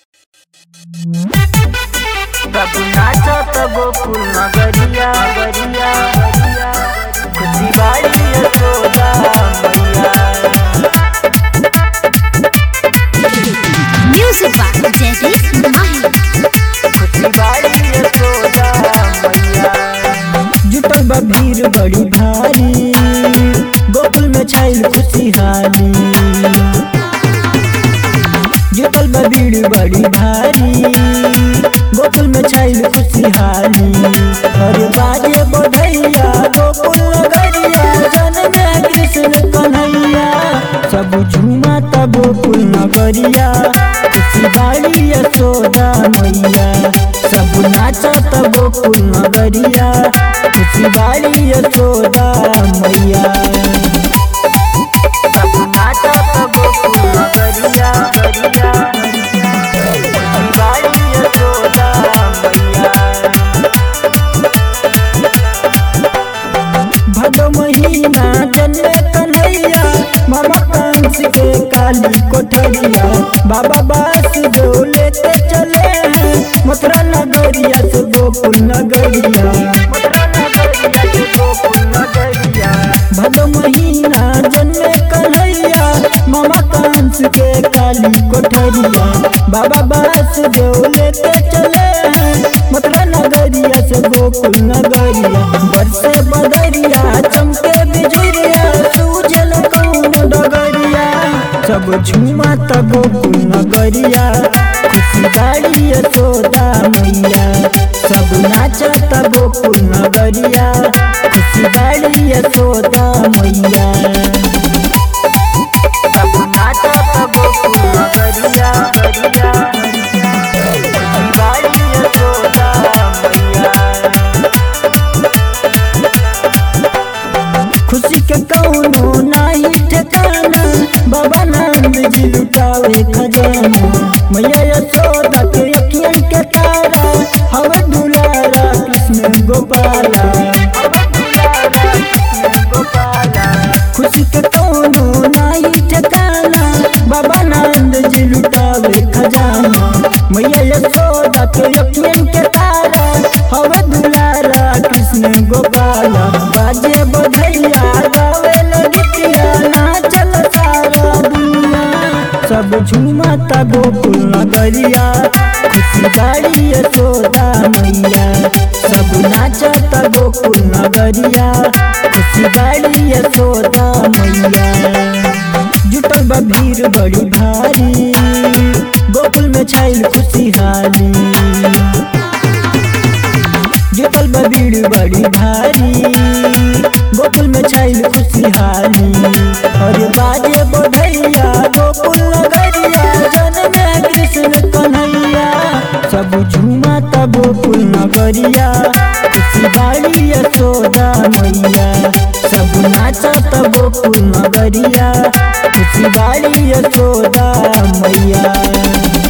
बाबू नाचत गोकुल नगरिया गरिया खुशी बाड़ी यशोदा मैया Music by Jagdish Mahi. खुशी बाड़ी यशोदा मैया जुटल बा भीड़ बड़ी भारी गोकुल में छाइल खुशहाली जुटल बा भीड़ बड़ी भारी गोकुल में छाइल खुशहाली अरे बाजे बढ़ैया गोकुल नगरिया जन्मे कृष्ण कन्हैया सब झूमा त गोकुल नगरिया खुशी बाड़ी यशोदा मैया सब नाचत गोकुल नगरिया खुशी बाड़ी यशोदा मैया बाबू नाचत गोकुल नगरिया गरिया खुशी बाड़ी यशोदा मैया भदो महीना जन्मे कन्हैया मामा कंस के काली कोठरिया बाबा बास जो लेते चले हैं मथुरा नगरिया से गोकुल नगरिया मथुरा नगरिया से गोकुल नगरिया भदो महीना जन्मे कन्हैया मामा कंस के काली कोठरिया बाबा बास जो लेते चले हैं मथुरा नगरिया से गोकुल नगरिया बरसे बदरिया चमके बिजुरिया सूजल कौन डगरिया सब झूमा त गोकुल नगरिया खुशी गाड़ी यशोदा मैया सब नाचत गोकुल नगरिया खुशी गाड़ी यशोदा मैया बाबू नाचत गोकुल नगरिया गरिया खुशी बाड़ी यशोदा मैया खुशी के कौनो नाही ठिकाना बाबा नंद जी लुटावे खजाना मैया यशोदा के अखियन के तारा हवे दुलारा कृष्ण गोपाला खुशी के कौनो नाही ठिकाना बाबा नंद जी लुटावे खजाना मैया यशोदा के अखियन के तारा हवे दुलारा कृष्ण गोपाला बाजे बधैया गावे लगितिया नाचल सारा दुनिया सब झूमा ता गोकुल नगरिया खुशी गाड़ी यशोदा मैया सब नाचत गोकुल नगरिया खुशी गाड़ी यशोदा मैया जुटल बा भीड़ बड़ी भारी गोकुल में छाइल खुशहाली जुटल बा भीड़ बड़ी भारी गोकुल में छाइल खुशहाली अरे बाजे बढ़ैया गोकुल नगरिया जन्मे कृष्ण कन्हैया सब झूमा त गोकुल नगरिया खुशी बाड़ी यशोदा मैया सब नाचत गोकुल नगरिया खुशी बाड़ी यशोदा मैया